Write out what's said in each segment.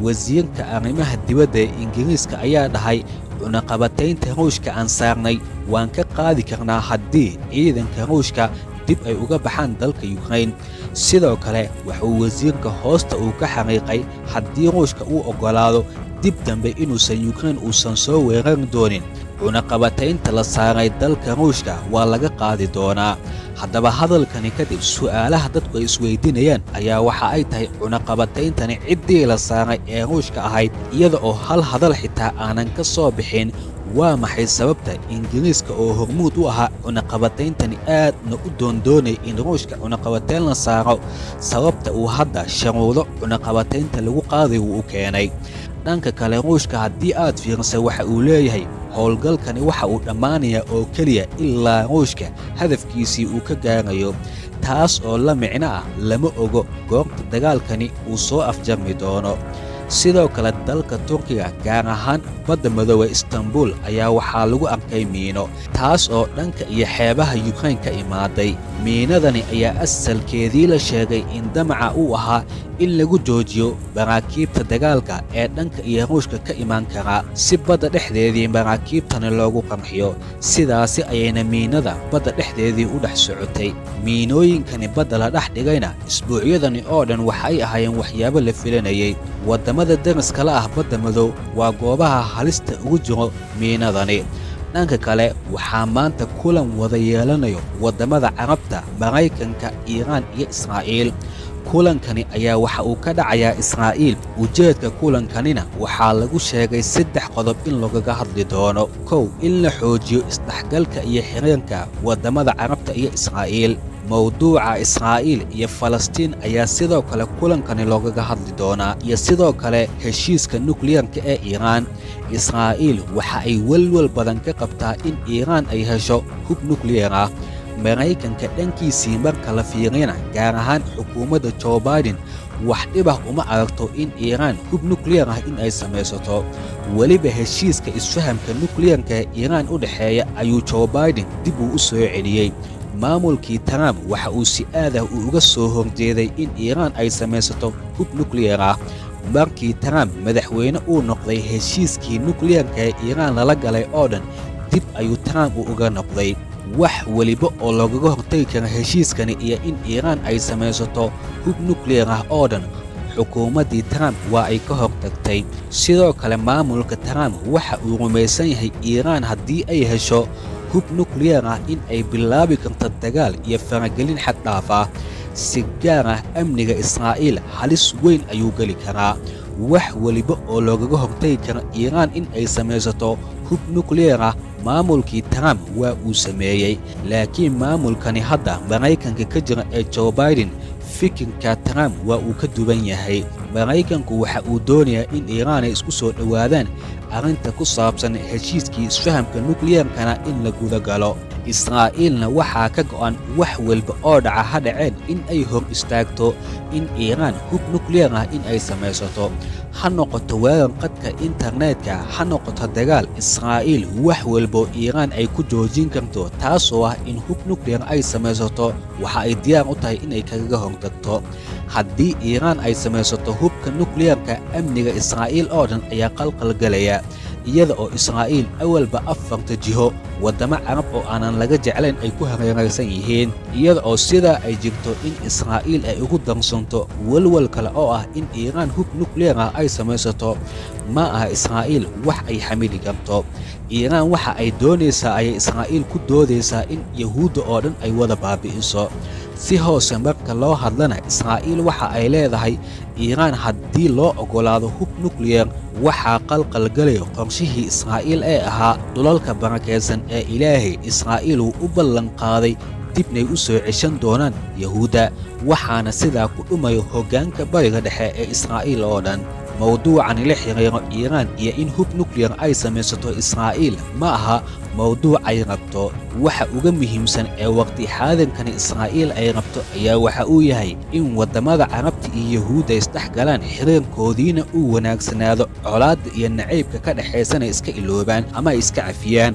wasiirka arrimaha dibadda ee ingiriiska ayaa dhahay cunaqabataynta ruushka aan saarnay waan ka qaadi karnaa haddii ciidanka ruushka dib ay uga baxaan dalka yukrain sidoo kale wuxuu wasiirka hoosta uu ka xaqiiqay haddii ruushka uu oggolaado dib dambe inuusan yukrain uusan soo weerari doonin cunaqabataynta la saaray dalka ruushka waa laga qaadi doonaa haddaba hadalkani kadib su'aalaha dadku ay isweydiinayaan ayaa waxa ay tahay cunaqabatayntani ciddii la saaray ee ruushka ahayd iyada oo hal hadal xitaa aanan ka soo bixin waa maxay sababta ingiriiska oo hormuud u ahaa cunaqabatayntani aadna u doondoonay in ruushka cunaqabatayn la saaro sababta uu hadda sharuudo cunaqabataynta lagu qaaday wuu u keenay dhanka kale ruushka haddii aad fiirisa waxa uu leeyahay howlgalkani waxa uu dhammaanayaa oo keliya ilaa ruushka hadafkiisii uu ka gaarayo taas oo la micno ah lama ogo goobta dagaalkani uu soo afjarmi doono sidoo kale dalka turkiga gaar ahaan badda madoobe istanbul ayaa waxaa lagu arkay miino taas oo dhanka iyo xeebaha yukrain ka imaaday miinadani ayaa asalkeedii la sheegay in damaca uu ahaa in lagu joojiyo maraakiibta dagaalka ee dhanka iyo ruushka ka imaan karaa si badda dhexdeedii maraakiibtani loogu qarxiyo sidaasi ayayna miinada badda dhexdeedii u dhex socotay miinooyinkani badda la dhex dhigayna isbuucyadani oo dhan waxa ay ahaayeen waxyaabo la filanayay waddamada dariskala ah badda madow waa goobaha halista ugu jiro miinadani dhanka kale waxaa maanta kulan wada yeelanayo waddamada carabta maraykanka iiraan iyo israa'iil kulankani ayaa waxa uu ka dhacayaa israa'iil ujeedka kulankanina waxaa lagu sheegay saddex qodob in lagaga hadli doono kow in la xoojiyo isdhexgalka iyo xiriirka waddamada carabta iyo israa'iil mawduuca israa'iil iyo falastiin ayaa sidoo kale kulankani loogaga hadli doonaa iyo sidoo kale heshiiska nukliyarka ee iiraan israa'iil waxa ay welwel badan ka qabtaa in iiraan ay hesho hub nukliyar ah maraykanka dhankiisii marka la fiiriyana gaar ahaan xukuumadda jo baiden wax dhibah uma aragto in iiraan hub nukliyar ah in ay samaysato weliba heshiiska isfahamka nukliyarka ee iiraan u dhexeeya ayuu jo baiden dib uu u soo celiyey maamulkii trump waxa uu si aadah uu uga soo horjeeday in iiraan ay samaysato hub nukliyar ah markii trump madaxweyne uu noqday heshiiskii nukliyarka ee iiraan lala galay oo dhan dib ayuu trump uu uga noqday wax weliba oo loogaga hortagi kara heshiiskani iyo in iiraan ay samaysato hub nukliyar ah oo dhan xukuumaddii trump waa ay ka hor tagtay sidoo kale maamulka trump waxa uu rumaysan yahay iiraan haddii ay hesho hub nukliyar ah in ay bilaabi karto dagaal iyo faragelin xad dhaaf ah si gaar ah amniga israa'iil halis weyn ayuu geli karaa wax weliba oo loogaga hortagi kara iiraan in ay samaysato hub nukliyar ah maamulkii trump waa uu sameeyey laakiin maamulkani hadda maraykanka ka jira ee jo baiden fikirka trump waa uu ka duwan yahay maraykanku waxa uu doonayaa in iiraan ay isku soo dhowaadaan arrinta ku saabsan heshiiskii isfahamka nukliyarkana in la guda galo israa'iilna waxaa ka go'an wax walba oo dhaca ha dhaceen in ay hor istaagto in iiraan hub nukliyar ah in ay samaysato ha noqoto weerar qadka internetka ha noqoto dagaal israa'iil wax walbo iiraan ay ku joojin karto taasoo ah in hub nukliyar ay samaysato waxa ay diyaar u tahay inay kagaga hortagto haddii iiraan ay samaysato hubka nukliyarka amniga israa'iil oo dhan ayaa qalqalgelaya iyada oo israa'iil awalba afarta jiho waddamo carab oo aanan laga jeclayn ay ku hareeraysan yihiin iyada oo sidaa ay jirto in israa'iil ay ugu darsanto welwal kale oo ah in iiraan hub nukliyar ah ay samaysato ma aha israa'iil wax ay xamili karto iiraan waxa ay doonaysaa ayay israa'iil ku doodaysaa in yahuudda oo dhan ay wada baabi'iso si hoose marka loo hadlana israa'iil waxa ay leedahay iiraan haddii loo oggolaado hub nukliyar waxaa qalqalgelaya qorshihii israa'iil ee ahaa dhulalka barakaysan ee ilaahay israa'iil uu u ballanqaaday dibnay u soo ceshan doonaan yahuudda waxaana sidaa ku dhumayo hoggaanka bariga dhexe ee israa'iil oo dhan mawduucani la xiriiro iiraan iyo in hub nukliyar ay samaysato israa'iil ma aha mawduuc ay rabto waxa uga muhiimsan ee waqti xaadankani israa'iil ay rabto ayaa waxa uu yahay in waddamada carabta iyo yahuudda isdhex galaan xiriirkoodiina uu wanaagsanaado colaadda iyo nacaybka ka dhexaysana iska iloobaan ama ay iska cafiyaan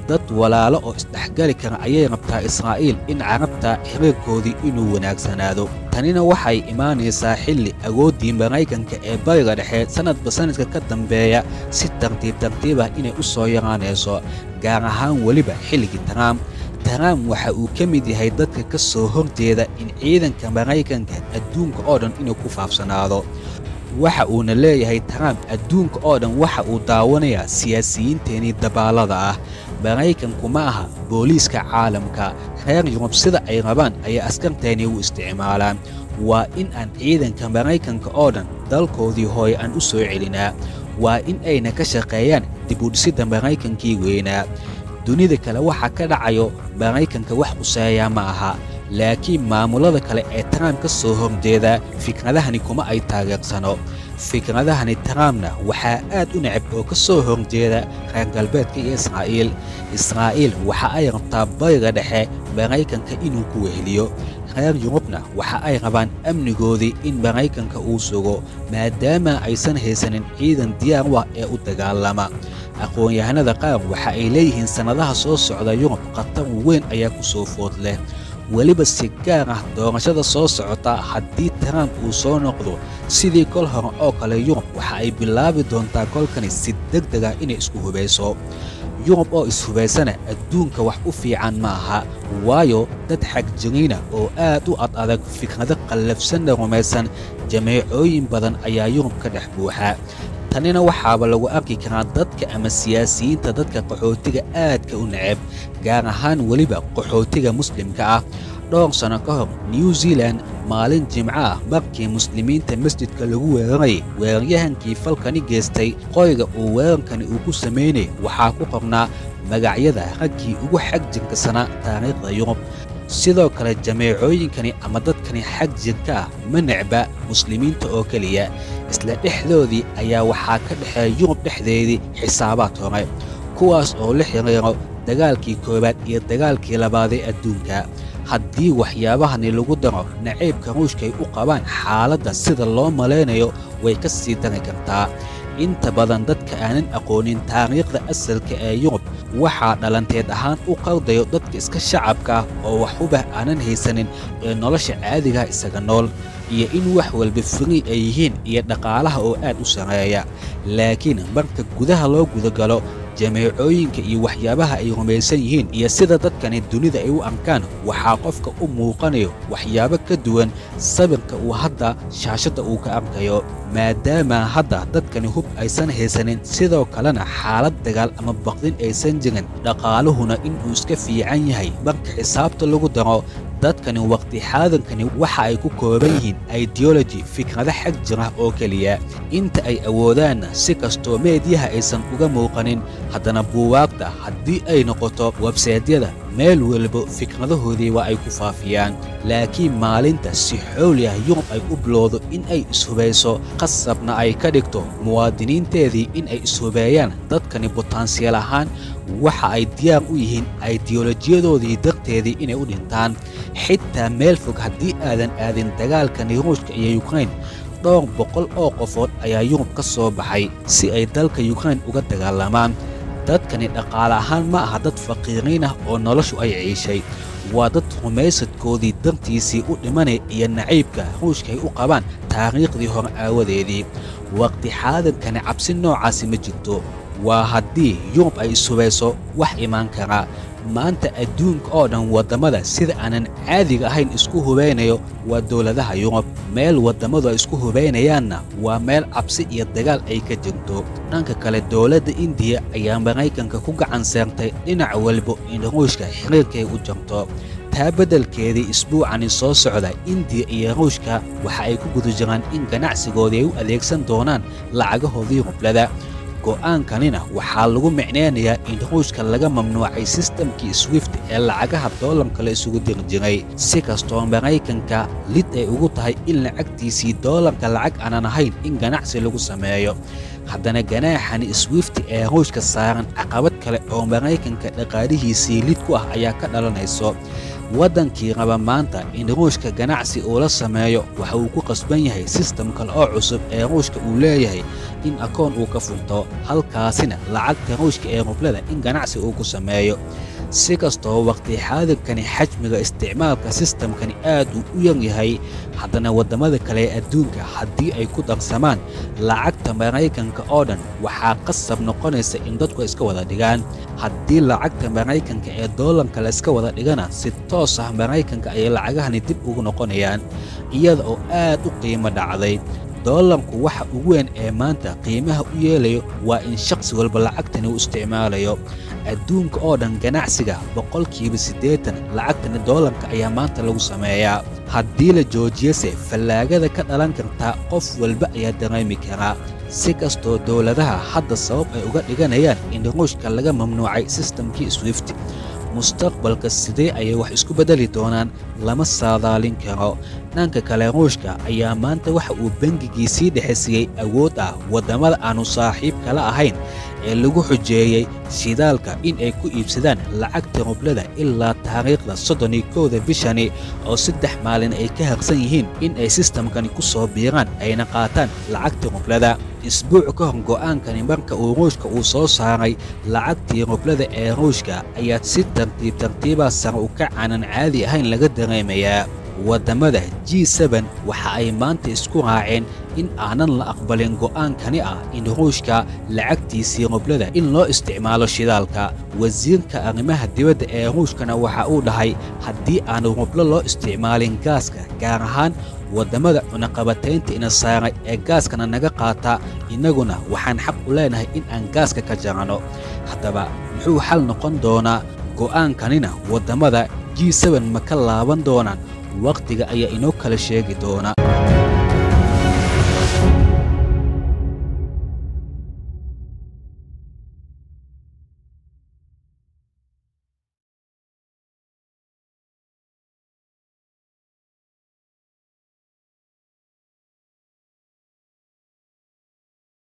dad walaalo oo isdhexgali kara ayay rabtaa israa'iil in carabta xiriirkoodii inuu wanaagsanaado tanina waxay imaanaysaa xilli awooddii maraykanka ee bariga dhexe sannadba sannadka ka dambeeya si tartiib tartiib ah inay u soo yaraanayso gaar ahaan weliba xilligii trump trump waxa uu ka mid yahay dadka ka soo horjeeda in ciidanka maraykanka adduunka oo dhan inuu ku faafsanaado waxa uuna leeyahay trump adduunka oo dhan waxa uu daawanayaa siyaasiyiinteenii dabaalada ah maraykanku ma aha booliiska caalamka reer yurub sida ay rabaan ayay askarteeni u isticmaalaan waa in aan ciidanka maraykanka oo dhan dalkoodii hooye aan u soo celinaa waa in ayna ka shaqeeyaan dibudhisidda maraykankii weynaa dunida kale waxa ka dhacayo maraykanka wax quseeyaa ma aha laakiin maamulada kale ee trump ka soo horjeedaa fikradahani kuma ay taageersano fikradahani trumpna waxaa aad u necab oo ka soo horjeeda reer galbeedka iyo israa'iil israa'iil waxa ay rabtaa bariga dhexe maraykanka inuu ku weheliyo reer yurubna waxa ay rabaan amnigoodii in maraykanka uu sugo maadaama aysan haysanin ciidan diyaar u ah ee u dagaalama aqoon-yahanada qaar waxa ay leeyihiin sannadaha soo socda yurub khatar weyn ayaa ku soo food leh weliba si gaar ah doorashada soo socota haddii trump uu soo noqdo sidii kol hore oo kale yurub waxa ay bilaabi doontaa kolkani si deg deg ah inay isku hubayso yurub oo ishubaysana adduunka wax u fiican ma aha waayo dad xagjiriina oo aad u ad adag fikrado qallafsanna rumaysan jameecooyin badan ayaa yurub ka dhex buuxa tanina waxaaba lagu arki karaa dadka ama siyaasiyiinta dadka qaxootiga aadka u necab gaar ahaan weliba qaxootiga muslimka ah dhowr sanno ka hor new zealan maalin jimco ah markii muslimiinta masjidka lagu weerarayay weeraryahankii falkani geystay qoyga uu weerarkani uu ku samaynayay waxaa ku qornaa magacyada raggii ugu xag jirkasanaa taariikhda yurub sidoo kale jameecooyinkani ama dadkani xag jirka ah ma necba muslimiinta oo keliya isla dhexdoodii ayaa waxaa ka dhexeeya yurub dhexdeedii xisaabaad hore kuwaas oo la xiriiro dagaalkii koowaad iyo dagaalkii labaad ee adduunka haddii waxyaabahani lagu daro nacaybka ruushkaay u qabaan xaaladda sida loo malaynayo way ka sii dari kartaa inta badan dadka aanan aqoonin taariikhda asalka ee yurub waxaa dhalanteed ahaan u qardayo dadka iska shacabka ah oo waxubah aanan haysanin ee nolosha caadigaha isaga nool iyo in wax walba frii ay yihiin iyo dhaqaalaha oo aad u sarreeya laakiin marka gudaha loo gudagalo jameecooyinka iyo waxyaabaha ay rumaysan yihiin iyo sida dadkani dunida ay u arkaan waxaa qofka u muuqanayo waxyaabo ka duwan sabirka uu hadda shaashadda uu ka arkayo maadaama hadda dadkani hub aysan haysanin sidoo kalena xaalad dagaal ama baqdin aysan jirin dhaqaaluhuna inuu iska fiican yahay marka xisaabta lagu daro dadkani waqti xaadankani waxa ay ku kooban yihiin ideology fikrado xag jira oo keliya inta ay awoodaanna si kastoo meediyaha aysan uga muuqanin haddana buuwaagta haddii ay noqoto websaydyada meel walba fikradahoodii waa ay ku faafiyaan laakiin maalinta si xooli ah yurub ay u bilowdo in ay ishubayso qasabna ay ka dhigto muwaadiniinteedii in ay ishubeeyaan dadkani botansiyal ahaan waxa ay diyaar u yihiin aidiyolojiyadoodii darteedii inay u dhintaan xitaa meel fog haddii aadan aadin dagaalkani ruushka iyo yukrain dhowr boqol oo qofood ayaa yurub ka soo baxay si ay dalka yukrain uga dagaalamaan dadkani dhaqaale ahaan ma aha dad faqiiriin ah oo noloshu ay ciishay waa dad rumaysadkoodii dartiisii u dhimanay iyo nacaybka ruushka ay u qabaan taariikhdii hore aawadeedii waqti xaadankani cabsi noocaasi ma jirto waa haddii yurub ay ishubayso wax imaan karaa maanta adduunka oo dhan waddamada sida aanan caadiga ahayn isku hubaynayo waa dowladaha yurub meel waddammadu ay isku hubaynayaanna waa meel cabsi iyo dagaal ay ka jirto dhanka kale dowladda indiya ayaa maraykanka ku gacan seertay dhinac walba in ruushka xiriirkay u jarto taa beddelkeedii isbuucani soo socda indiya iyo ruushka waxa ay ku guda jiraan in ganacsigoodii ay u adeegsan doonaan lacagahoodii rublada go'aankanina waxaa lagu micnaynayaa in ruushka laga mamnuucay sistamkii swift ee lacagaha doolarka la isugu diri jiray si kastoo maraykanka lid ay ugu tahay in lacagtiisii doolarka lacag aanan ahayn in ganacsi lagu sameeyo haddana ganaaxani swift ee ruushka saaran caqabad kale oo maraykanka dhaqaalihiisii lid ku ah ayaa ka dhalanayso waddankii raba maanta in ruushka ganacsi uu la sameeyo waxa uu ku qasban yahay sistam kale oo cusub ee ruushka uu leeyahay in akoon uu ka furto halkaasina lacagta ruushka ee rublada in ganacsi uu ku sameeyo si kastoo waqti xaadirkani xajmiga isticmaalka sistamkani aad uu u yar yahay haddana waddamada kale ee adduunka haddii ay ku darsamaan lacagta maraykanka oo dhan waxaa qasab noqonaysa in dadku iska wada dhigaan haddii lacagta maraykanka ee doolanka la iska wada dhigana si toos ah maraykanka ayay lacagahani dib ugu noqonayaan iyada oo aad u qiimo dhacday doolarku waxa ugu weyn ee maanta qiimaha u yeelayo waa in shakhsi walba lacagtani uu isticmaalayo adduunka oo dhan ganacsiga boqolkiiba siddeetan lacagtani doolarka ayaa maanta lagu sameeyaa haddii la joojiyase fallaagada ka dhalan kartaa qof walba ayaa dareemi karaa si kastoo dowladaha hadda sabab ay uga dhiganayaan in ruushka laga mamnuucay sistamkii swift mustaqbalka sidee ayay wax isku beddeli doonaan lama saadaalin karo dhanka kale ruushka ayaa maanta waxa uu bengigiisii dhexisiiyey awood ah waddamada aannu saaxiib kala ahayn ee lagu xujeeyey shidaalka in ay ku iibsadaan lacagta rublada ilaa taariikhda soddon iyo kowda bishani oo saddex maalin ay ka harsan yihiin in ay sistamkani ku soo biiraan ayna qaataan lacagta rublada isbuuc ka hor go'aankani marka uu ruushka uu soo saaray lacagtii rublada ee ruushka ayaa si tartiib tartiibaa sare u ka aanan caadi ahayn laga dareemayaa waddamada g seben waxa ay maanta isku raaceen in aanan la aqbalin go'aankani ah in ruushka lacagtiisii rublada in loo isticmaalo shidaalka wasiirka arrimaha dibadda ee ruushkana waxa uu dhahay haddii aanu rublo loo isticmaalin gaaska gaar ahaan waddamada cunaqabataynta ina saaray ee gaaskana naga qaata innaguna waxaan xaq u leenahay in aan gaaska ka jaranno haddaba muxuu xal noqon doonaa go'aankanina waddamada g seben ma ka laaban doonaan wakhtiga ayaa inoo kala sheegi doona